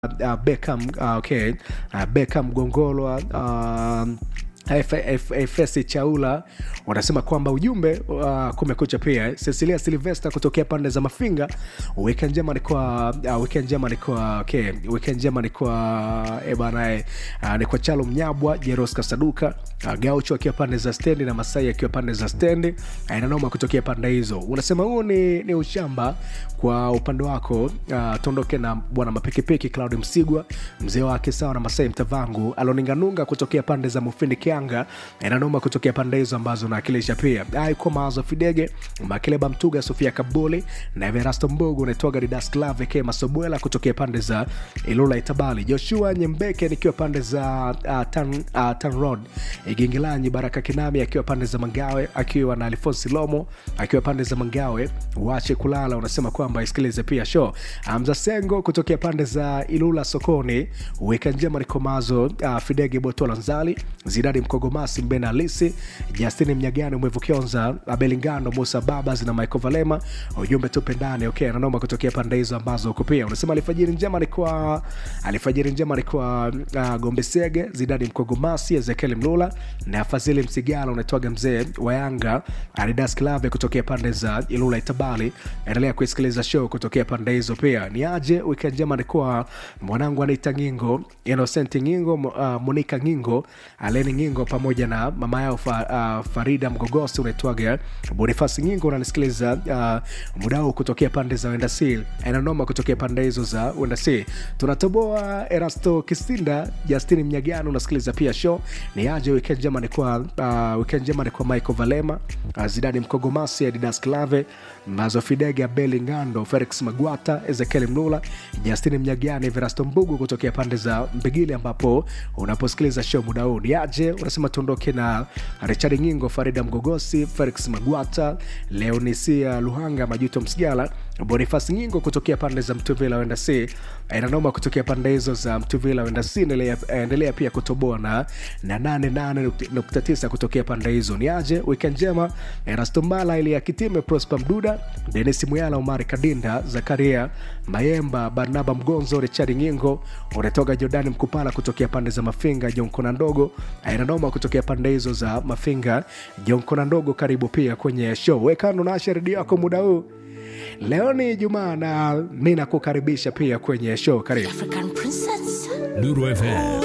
uh, Beckham uh, okay uh, Beckham Gongolwa uh, FS Chaula wanasema kwamba ujumbe uh, kumekucha pia. Cecilia Silvester kutokea pande za Mafinga, weekend njema ni kwa uh, weekend njema ni kwa okay, weekend njema ni kwa eh bana eh, uh, ni kwa Chalo Mnyabwa, Jeros Kasaduka, uh, Gaucho akiwa pande za stendi na Masai akiwa pande za stendi, uh, inanoma kutokea pande hizo. Unasema huu ni, ni ushamba kwa upande wako. Uh, tuondoke na bwana mapikipiki Claudi Msigwa, mzee wake sawa na Masai Mtavangu, Aloninganunga kutokea pande za Mufindi Kianga, inanoma kutokea pande hizo ambazo naakilisha pia aiko Mawazo Fidege, Makeleba Mtuga, Sofia Kabuli na Everasto Mbogo, unaitwaga Didas Clave K Masobwela kutokea pande za Ilula Itabali, Joshua Nyembeke nikiwa pande za uh, tan, uh, tan Road Igingilanyi, Baraka Kinami akiwa pande za Mangawe, akiwa na Alfonsi Lomo akiwa pande za Mangawe, wache kulala. Unasema kwamba isikilize pia show Amza Sengo kutokea pande za Ilula sokoni, weka njema Nikomazo uh, Fidege Botola Nzali Zidadi Mkogomasi Mbena Alisi Justini Mnyagani Mwevu Kionza Abelingano Musa Babas na Michael Valema, ujumbe tupe ndani okay, ananoma kutokea pande hizo ambazo uko pia. Unasema alfajiri njema ni kwa alfajiri njema ni kwa uh, Gombe Sege Zidadi Mkogomasi Ezekiel Mlula na Fazili Msigala, unaitwaga mzee wa Yanga Adidas Klave kutokea pande za Ilula Itabali. Endelea kuisikiliza show kutokea pande hizo pia. Ni aje weekend njema ni kwa mwanangu anaita Ngingo Innocent Ngingo uh, Monica Ngingo Aleni Ngingo pamoja na mama yao fa, uh, Farida Mgogosi unaitwaga Bonifasi Ngingo, unanisikiliza uh, muda huu kutokea pande za Wendasi, inanoma kutokea pande hizo za Wendasi. Tunatoboa Erasto Kisinda, Justini Mnyagano, unasikiliza pia show. Ni aje weekend njema ni kwa uh, weekend njema ni kwa Michael Valema uh, Zidani Mkogomasi, Adidas Clave Mazo Fidega, Beli Ngando, Felix Magwata, Ezekiel Mlula, Justini Mnyagani, Verasto Mbugu kutokea pande za Mbigili ambapo unaposikiliza show muda huu. Ni aje unasema tuondoke na Richard Ngingo, Farida Mgogosi, Felix Magwata, Leonisia Luhanga, Majuto Msigala, Bonifas Ngingo kutokea pande za Mtuvila wenda si inanoma kutokea pande hizo za Mtuvila wenda si. Endelea pia kutoboa na na 88.9 kutokea pande hizo. Ni aje weekend njema, Erastombala ili ya Kitime, Prosper Mduda, Denis Muyala, Omari Kadinda, Zakaria Mayemba, Barnaba Mgonzo, Richard Ngingo, unatoka Jordani Mkupala kutokea pande za Mafinga, Jonkona Ndogo inanoma kutokea pande hizo za Mafinga, Jonkona Ndogo. Karibu pia kwenye show, wekano na redio yako muda huu. Leo ni Jumaa na mi nakukaribisha pia kwenye show. Karibu African princess. Nuru FM